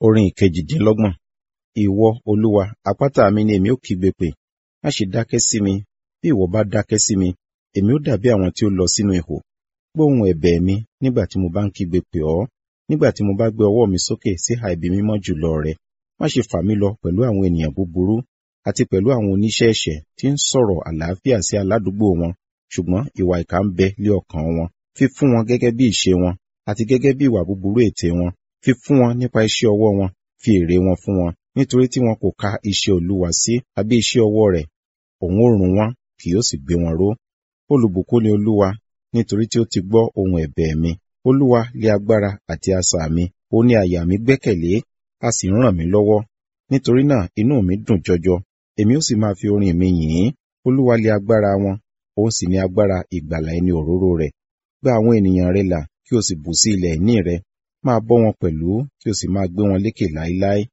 Orin ìkejìdínlọ́gbọ̀n. Ìwọ, Olúwa, àpáta mi ni èmi ó kígbe pè. Má ṣe dákẹ́ sí mi. Bí ìwọ bá dákẹ́ sí mi, èmi ó dàbí àwọn tí ó lọ sínú ihò. Gbọ́ ohùn ẹ̀bẹ̀ mi nígbà tí mo bá ń kígbe pè ọ́, nígbà tí mo bá gbé ọwọ́ mi sókè sí ìhà ibi mímọ́ jùlọ rẹ. Má ṣe fà mí lọ pẹ̀lú àwọn ènìyàn búburú àti pẹ̀lú àwọn oníṣẹ́ ẹ̀ṣẹ̀ tí ń sọ̀rọ̀ àlàáfíà sí aládùúgbò wọn, ṣùgbọ́n ìwà ìkà ń bẹ lé ọkàn wọn. Fi fún wọn gẹ́gẹ́ bí ìṣe wọn àti gẹ́gẹ́ bí ìwà búburú ètè wọn. Fi fún wọn nípa iṣẹ́ ọwọ́ wọn, fi èrè wọn fún wọn, nítorí tí wọn kò ka iṣẹ́ Olúwa sí àbí iṣẹ́ ọwọ́ rẹ̀. Òun ó run wọ́n, kì yóò sì gbé wọn ró. Olùbùkún ni Olúwa, nítorí tí ó ti gbọ́ ohùn ẹ̀bẹ̀ mi. Olúwa lé agbára àti asà mi, ó ní àyà mi gbẹ́kẹ̀lé, a sì ń ràn mí lọ́wọ́. Nítorí náà inú mi dùn jọjọ, èmi ó sì máa fi orin mi yìn ín. Olúwa lé agbára wọn, òun sì ní agbára ìgbàlà ẹni òróró rẹ̀. Gba àwọn ènìyàn rẹ là, kí o sì bù sí ilẹ̀ ìní rẹ. Máa bọ́ wọn pẹ̀lú, kí o sì máa gbé wọn lékè láéláé.